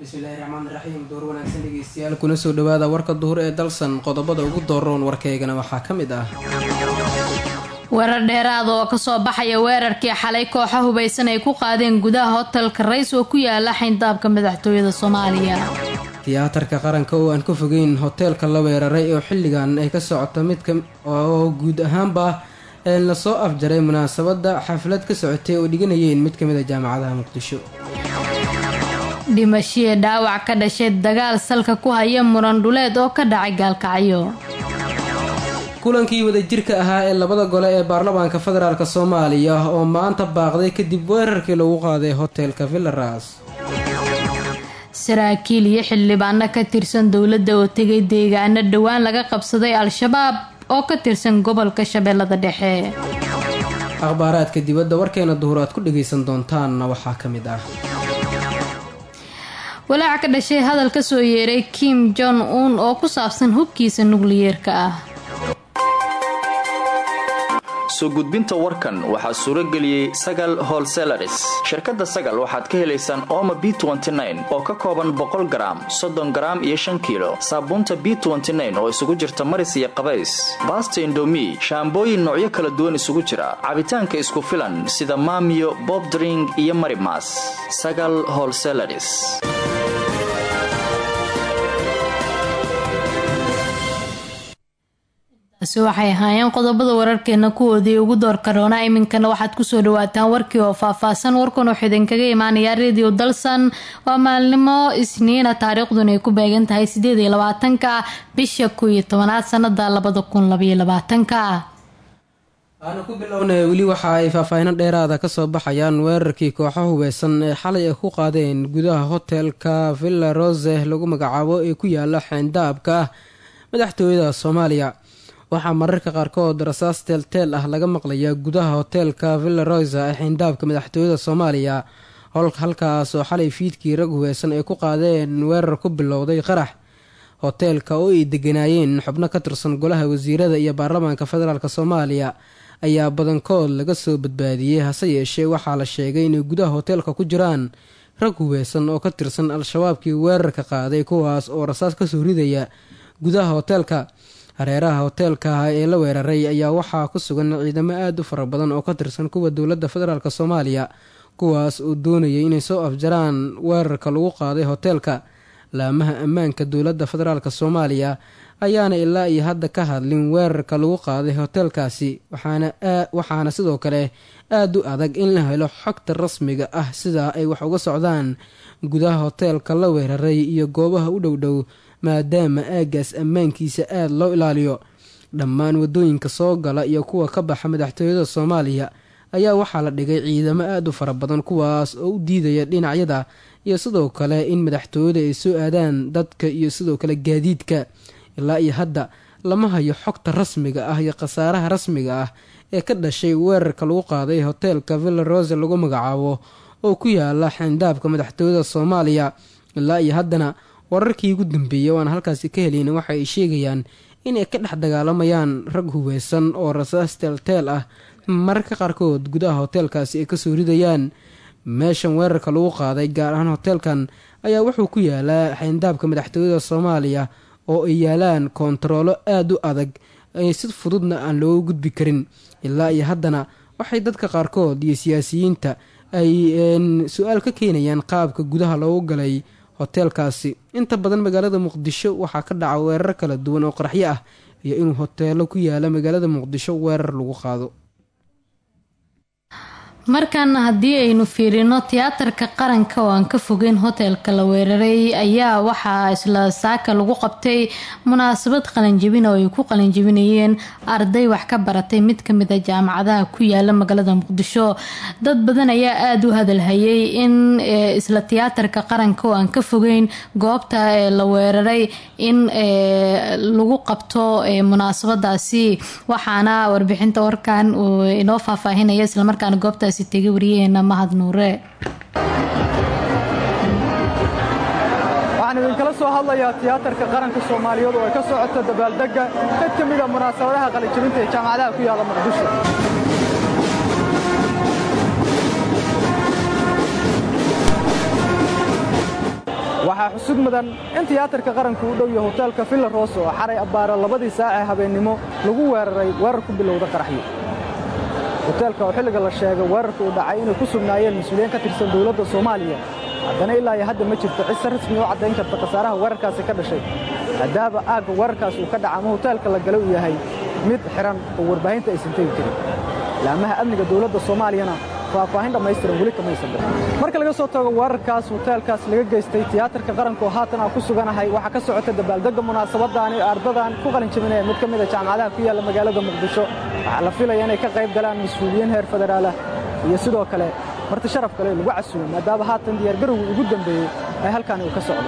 bismillaahi raxmaan raxiim door wanaagsan dhegeystayaal kuna soo dhawaada warka duhur ee dalsan qodobada ugu dooroon warkaygana waxaa ka mid ah weerar dheeraad oo kasoo baxaya weerarkii xalay kooxa hubaysan ay ku qaadeen gudaha hotelka rays oo ku yaala xayndaabka madaxtooyada soomaaliya tiyaatarka qaranka oo aan ka fogeyn hoteelka la weeraray oo xilligan ay ka socoto midka oo guud ahaanba lasoo afjaray munaasabada xaflad ka socotay oo dhiganayeen mid kamid a jaamacadaha muqdisho dhimashii dhaawac ka dhashay dagaal salka ku haya muran dhuleed oo ka dhacay gaalkacyo kulankii wadajirka ahaa ee labada gole ee baarlamaanka federaalk soomaaliya oo maanta baaqday kadib weerarkii lagu qaaday hoteelka villaras saraakiil iyo xildhibaano ka tirsan dowladda oo tegay deegaano dhowaan laga qabsaday al-shabaab oo ka tirsan gobolka shabeellada dhexe akhbaaraadka dibadda warkeena duhur aad ku dhagaysan doontaanna waxaa ka mid ah walaaca ka dhashay hadal ka soo yeeray kim jong un oo ku saabsan hubkiisa nukliyeerka ah soo gudbinta warkan waxaa suuro geliyey sagal holselaris shirkadda sagal waxaad ka helaysaan ooma b oo ka kooban boqol garaam soddon garaam iyo shan kiilo saabuunta b oo isugu jirta maris iyo qabays baasta indomi shaambooyin noocyo kala duwan isugu jira cabitaanka isku filan sida maamiyo bobdring iyo marimas sagal holselaris taasi waxay ahaayeen qodobada wararkeena kuwoodii ugu door karoona iminkana waxaad kusoo dhawaataan warkii oo faahfaahsan warkan wuxuu idinkaga imaanayaa radio dalsan waa maalnimo isniina taariikhduna ay ku beegan tahay sideed iyo labaatanka bisha kow iyo tobanaad sanada labada kun labaiyo labaatanka waanu ku bilownay weli waxa ay faahfaahino dheeraada kasoo baxayaan weerarkii kooxo hubeysan ee xalay ay ku qaadeen gudaha hotelka villa rose lagu magacaabo ee ku yaala xeyndaabka madaxtooyada soomaaliya waxaa mararka qaarkood rasaas teelteel ah laga maqlayaa gudaha hoteelka villa rosa ee xeyndaabka madaxtooyada soomaaliya halkaas oo xalay fiidkii rag hubeysan ay ku qaadeen weerar ku bilowday qarax hoteelka oo ay deganaayeen xubno ka tirsan golaha wasiirada iyo baarlamaanka federaalk soomaaliya ayaa badankood laga soo badbaadiyey hase yeeshee waxaa la sheegay inay gudaha hoteelka ku jiraan rag hubeysan oo ka tirsan al-shabaabkii weerarka qaaday kuwaas oo rasaas kasoo ridaya gudaha hoteelka hareeraha hoteelka ee la weeraray ayaa waxaa ku sugan ciidamo aada u fara badan oo ka tirsan kuwa dowladda federaalk soomaaliya kuwaas oo doonayay inay soo afjaraan weerarka lagu qaaday hoteelka laamaha ammaanka dowladda federaalk soomaaliya ayaana ilaa iyo hadda ka hadlin weerarka lagu qaaday hoteelkaasi waxaana sidoo kale aada u adag in la helo xogta rasmiga ah sidaa ay wax uga socdaan gudaha hoteelka la weeraray iyo goobaha u dhowdhow maadaama aagaas ammaankiisa aada loo ilaaliyo dhammaan wadooyinka soo gala iyo kuwa ka baxa madaxtooyada soomaaliya ayaa waxaa la dhigay ciidamo aada u fara badan kuwaas oo u diidaya dhinacyada iyo sidoo kale in madaxtooyada ay soo aadaan dadka iyo sidoo kale gaadiidka ilaa iyo hadda lama hayo xogta rasmiga ah iyo khasaaraha rasmiga ah ee ka dhashay weerarka lagu qaaday hoteelka villa rose lagu magacaabo oo ku yaala xeyndaabka madaxtooyada soomaaliya ilaa iyo haddana wararkii ugu dambeeyay oo aan halkaasi ka helin waxa ay sheegayaan inay ka dhex dagaalamayaan rag hubeysan oo rasaas teelteel ah mararka qaarkood gudaha hoteelkaasi ay kasoo ridayaan meeshan weerarka lagu qaaday gaar ahaan hoteelkan ayaa wuxuu ku yaalaa xeyndaabka madaxtooyada soomaaliya oo ay yaalaan koontaroolo aada u adag si fududna aan looga gudbi karin ilaa iyo haddana waxay dadka qaarkood iyo siyaasiyiinta ay su-aal ka keenayaan qaabka gudaha loogu galay hoteelkaasi inta badan magaalada muqdisho waxaa ka dhaca weerar kala duwan oo qaraxyo ah iyo inuu hoteelo ku yaala magaalada muqdisho weerar lagu qaado markaana haddii aynu fiirino tiyaatarka qaranka oo aan ka fogeyn hoteelka la weeraray ayaa waxaa isla saaka lagu qabtay munaasabad qalinjabin oo ay ku qalinjabinayeen arday wax ka baratay mid kamid a jaamacadaha ku yaala magaalada muqdisho dad badan ayaa aada u hadalhayay in isla tiyaatarka qaranka oo aan ka fogeyn goobta la weeraray in lagu qabto munaasabadaasi waxaana warbixinta warkan uu inoo faahfaahinaya islamarkaana goobta tegay wariyaheena mahad nuure waxaan idinkala soo hadlayaa tiyaatarka qaranka soomaaliyeed oo ay ka socoto dabaaldegga mid ka mida munaasabadaha qalijabinta ee jaamacadaha ku yaalla muqdisho waxaa xusud mudan in tiyaatarka qaranku u dhow yahay hoteelka villa rosa oo xaray abbaaro labadii saace habeennimo lagu weeraray weerar ku bilowda qaraxyo hoteelka oo xilliga la sheegay weerarka uu dhacay inay ku sugnaayeen mas-uuliyiin ka tirsan dowladda soomaaliya haddana ilaa iyo hadda ma jirto cid si rasmi u caddayn karta khasaaraha weerarkaasi ka dhashay maadaama aagga weerarkaas uu ka dhaca ama hoteelka la gala uu yahay mid xidhan oo warbaahinta aysan tegi karin laamaha amniga dowladda soomaaliyana faahfaahin dhammaystiran weli kamaysan bixin marka laga soo tago weerarkaas hoteelkaas laga geystay tiyaatarka qaranka oo haatan aan ku suganahay waxaa ka socota dabaaldegga munaasabadaani ardadan ku qalin jabinaya mid ka mid a jaamacadaha ku yaalla magaalada muqdisho waxaa la filaya inay ka qayb galaan mas-uuliyiin heer federaalah iyo sidoo kale marti sharaf kale lagu casuumo maadaama haatan diyaargarowgii ugu dambeeyey ee halkaani uu ka socdo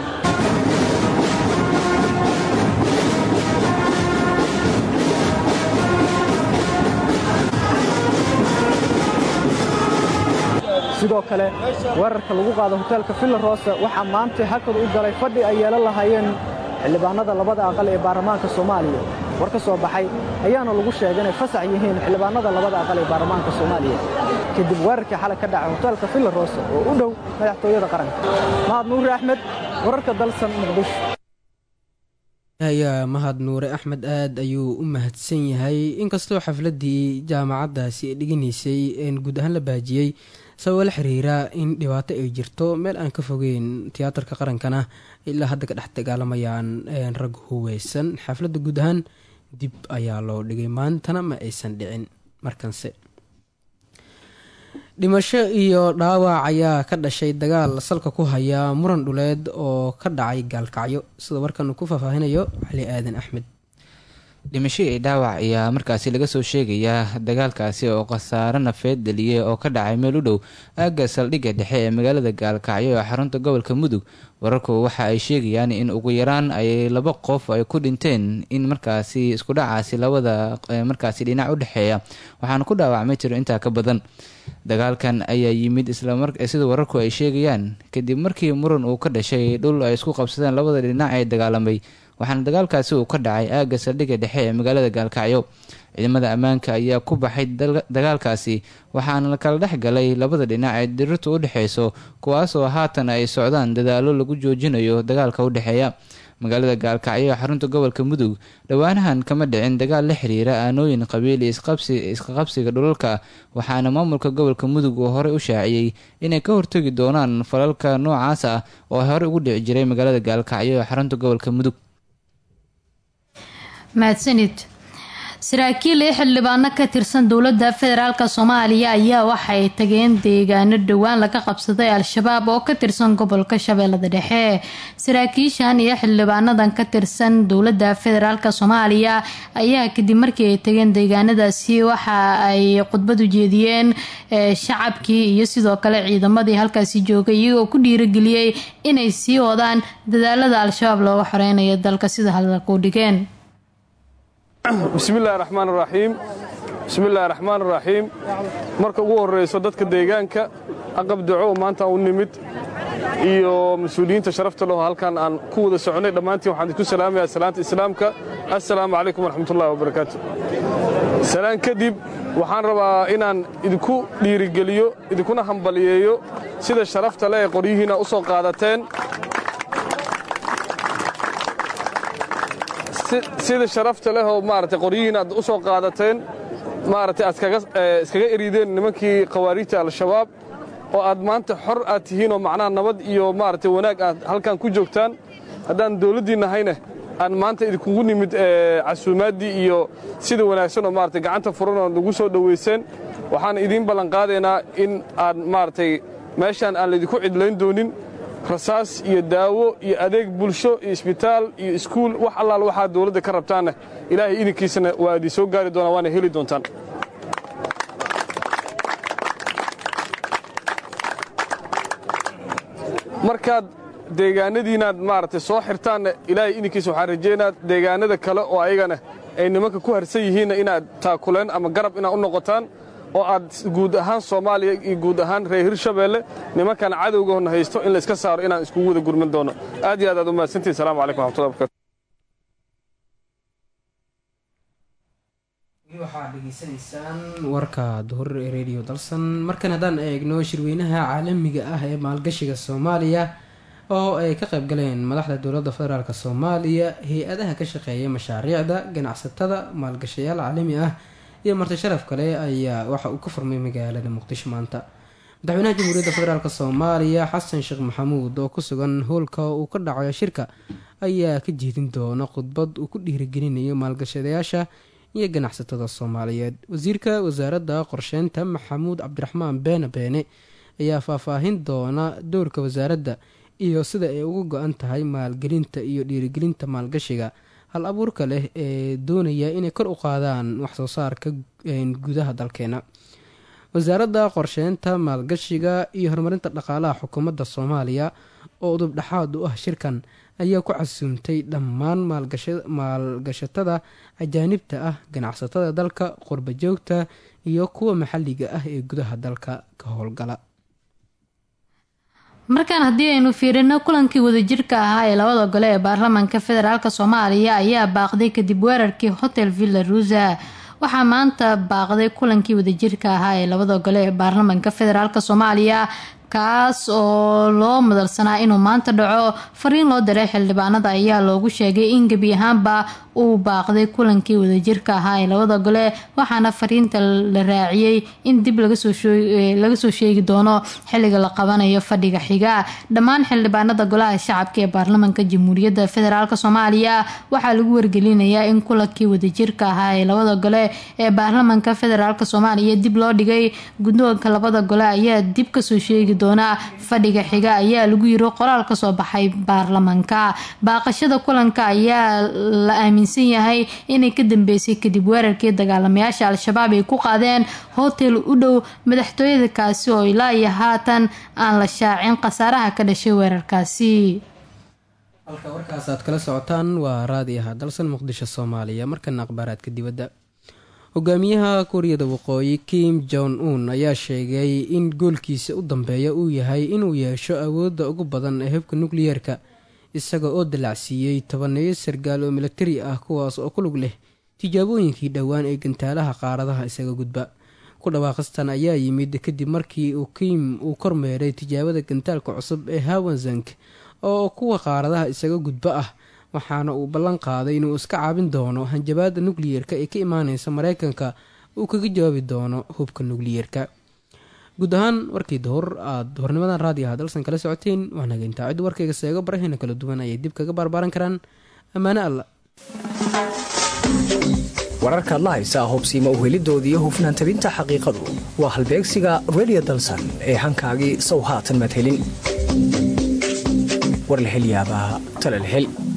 sidoo kale weerarka lagu qaado hoteelka villa rosa waxaa maanta hakad u galay fadhi ay yeelan lahaayeen xildhibaanada labada aqal ee baarlamaanka soomaaliya war ka soo baxay ayaana lagu sheegay inay fasax yihiin xildhibaanada labada aqal ee baarlamaanka soomaaliya kadib weerarkii xalay ka dhacay hoteelka villa rosa oo u dhow madaxtooyada qaranka mahad nuuri axmed wararka dalsan muqdisho ayaa mahad nuure axmed aad ayuu u mahadsan yahay inkastoo xafladii jaamacaddaasi ay dhiganaysay guud ahaan la baajiyey sababo la xiriira in dhibaato ay jirto meel aan ka fogeyn tiyaatarka qarankana ilaa hadda ka dhex dagaalamayaan rag huweysan xafladda guud ahaan dib ayaa loo dhigay maantana ma aysan dhicin markanse dhimasho iyo dhaawac ayaa ka dhashay dagaal salka ku haya muran dhuleed oo ka dhacay gaalkacyo sida warkan ku faahfaahinayo cali aadan axmed dhimasho iyo dhaawac ayaa markaasi laga soo sheegayaa dagaalkaasi oo khasaaro nafeed dhaliyay oo ka dhacay meel u dhow aagga saldhigga dhexe ee magaalada gaalkacyo ee xarunta gobolka mudug wararku waxa ay sheegayaan in ugu yaraan ay laba qof ay ku dhinteen in markaasi isku dhacaasi labada markaasi dhinac u dhexeeya waxaana ku dhaawacmay tiro intaa ka badan dagaalkan ayaa yimid sida wararku ay sheegayaan kadib markii muran uu ka dhashay dhul ay isku qabsadeen labada dhinac ee dagaalamay waxaana dagaalkaasi uu ka dhacay aagga saldhigga dhexe ee magaalada gaalkacyo ciidamada ammaanka ayaa ku baxay dagaalkaasi waxaana la kala dhex galay labada dhinac ee dirirtu u dhexeyso kuwaasoo haatan ay socdaan dadaallo lagu joojinayo dagaalka u dhexeeya magaalada gaalkacyo ee xarunta gobolka mudug dhowaanahan kama dhicin dagaal la xiriira aanooyin qabiili isqaqabsiga dhulalka waxaana maamulka gobolka mudug uu horey u shaaciyey inay ka hortegi doonaan falalka noocaas ah oo horey ugu dhici jiray magaalada gaalkacyo ee xarunta gobolka mudug mahadsanid saraakiil iyo xildhibaano ka tirsan dowladda federaalk soomaaliya ayaa waxay tageen deegaano dhowaan laga qabsaday al-shabaab oo ka tirsan gobolka shabeellada dhexe saraakiishan iyo xildhibaanadan ka tirsan dowladda federaalk soomaaliya ayaa kadib markii ay tageen deegaanadaasi waxa ay khudbad u jeediyeen shacabkii iyo sidoo kale ciidamadii halkaasi joogay iyagoo ku dhiirageliyey inay sii wadaan dadaalada al-shabaab looga xoreynayo dalka sida hadalku dhigeen bismillahi raxmaan raxiim bismillahi raxmaan raxiim marka ugu horrayso dadka deegaanka aqab daco maanta u nimid iyo mas-uuliyiinta sharafta leho halkan aan ku wada soconnay dhammaantiin waxaan idinku salaamayaa salaanta islaamka assalaamu calaykum waraxmatullahi wabarakaatu salaan kadib waxaan rabaa inaan idinku dhiirigeliyo idinkuna hambaliyeeyo sida sharafta le ee qoryihiina u soo qaadateen sida sharafta leh oo maaragtay qoryihiin aad u soo qaadateen maaragtay aad iskaga erideen nimankii khawaariijta al-shabaab oo aad maanta xor aad tihiin oo macnaha nabad iyo maaragtay wanaag aad halkan ku joogtaan haddaan dawladdiinnahayna aan maanta idinkugu nimid casuumaaddii iyo sida wanaagsan oo maaragtay gacanta furan oo nagu soo dhowayseen waxaan idiin ballanqaadaynaa in aad maaragtay meeshaan aan laydinku cidlayn doonin rasaas iyo daawo iyo adeeg bulsho iyo isbitaal iyo iskuul wax allaal waxaad dawladda ka rabtaanna ilaahay idinkiisana waa idin soo gaari doonaa waana heli doontaan markaad deegaanadiinaad maaragtay soo xirtaanna ilaahay idinkiisa waxaan rajaynaa deegaanada kale oo ayagana ay nimanka ku harsan yihiinna inaad taakuleen ama garab inaad u noqotaan oo aad guud ahaan soomaaliya iyo guud ahaan reer hirshabeelle nimankan cadowgahona haysto in layska saaro inaan iskugu wada gurman doono aad iyo aad aad u mahadsantihin salamu calaykum waxmatullahi barkatu waxaad dhegeysanaysaan warka duhur ee radio dalsan markan haddaan eegno shirweynaha caalamiga ah ee maalgashiga soomaaliya oo ay ka qayb galeen madaxda dowladda federaalk soomaaliya hay-adaha ka shaqeeya mashaariicda ganacsatada maalgashayaal caalami ah iyo marti sharaf kale ayaa waxa uu ka furmay magaalada muqdisho maanta madaxweynaha jamhuuriyadda federaalk soomaaliya xasan sheekh maxamuud oo ku sugan howlka uu ka dhacayo shirka ayaa ka jeedin doona khudbad uu ku dhiirigelinayo maalgashadayaasha iyo ganacsatada soomaaliyeed wasiirka wasaaradda qorsheynta maxamuud cabdiraxmaan beene beene ayaa faahfaahin doona dowrka wasaaradda iyo sida ay uga go-an tahay maalgelinta iyo dhiirigelinta maalgashiga hal abuurka leh ee doonaya inay kor u qaadaan waxsoo saarka gudaha dalkeena wasaaradda qorsheynta maalgashiga iyo horumarinta dhaqaalaha xukuumadda soomaaliya oo udub dhexaad u ah shirkan ayaa ku casuumtay dhammaan maalgashatada ajaanibta ah ganacsatada dalka qurba joogta iyo kuwa maxalliga ah ee gudaha dalka ka howlgala markaan haddii aynu fiirino kulankii wadajirka ahaa ee labada gole ee baarlamaanka federaalk soomaaliya ayaa baaqday kadib weerarkii hotel villa rusa waxaa maanta baaqday kulankii wadajirka ahaa ee labada gole ee baarlamaanka federaalk soomaaliya kaas oo loo madalsanaa inuu maanta dhaco fariin loo diray xildhibaanada ayaa loogu sheegay in gebi ahaanba uu baaqday kulankii wadajirka ahaa ee labada gole waxaana fariinta la raaciyey in dib laga soo sheegi doono xiliga la qabanayo fadhiga xiga dhammaan xildhibaanada golaha shacabka ee baarlamaanka jamhuuriyadda federaalk soomaaliya waxaa lagu wargelinayaa in kulankii wadajirka ahaa ee labada gole ee baarlamaanka federaalk soomaaliya dib loo dhigay guddoonka labada gole ayaa dib kasoo sheegi doona fadhiga xiga ayaa lagu yiri qoraal kasoo baxay baarlamaanka baaqashada kulanka ayaa la aaminsan yahay inay ka dambeysay kadib weerarkii dagaalamayaasha al-shabaab ay ku qaadeen hotel u dhow madaxtooyada kaasi oo ilaa iyo haatan aan la shaacin khasaaraha ka dhashay weerarkaasi halka warkaas aad kala socotaan waa raadiyaha dalsan muqdisho soomaaliya markana akhbaaraadka dibadda hogaamiyaha kuuriyada waqooyi kim jon un ayaa sheegay in goolkiisa u dambeeya uu yahay inuu yeesho awoodda ugu badan ee hubka nukliyeerka isaga oo dalacsiiyey tobaneeyo sargaal oo milatari ah kuwaas oo ku lug leh tijaabooyinkii dhowaan ee gantaalaha qaaradaha isaga gudba ku dhawaaqistan ayaa yimid kadib markii uu kim uu kormeeray tijaabada gantaalka cusub ee hawanzank oo kuwa qaaradaha isaga gudba ah waxaana uu ballan qaaday inuu iska caabin doono hanjabaada nukliyeerka ee ka imaaneysa mareykanka uu kaga jawaabi doono hubka nukliyeerka guud ahaan warkii duhur aada hornimadan raadiyaha dalsan kala socoteen waanaga intaa cid warkayga seego baraheena kala duwan ayay dib kaga baarbaaran karaan ammaane alla wararkaad la haysaa hubsiima uhelidoodiiyo hufnaan tabinta xaqiiqadu waa halbeegsiga redio dalsan ee hankaagii sow haatan madhelin war la hel yaabaa tala la hel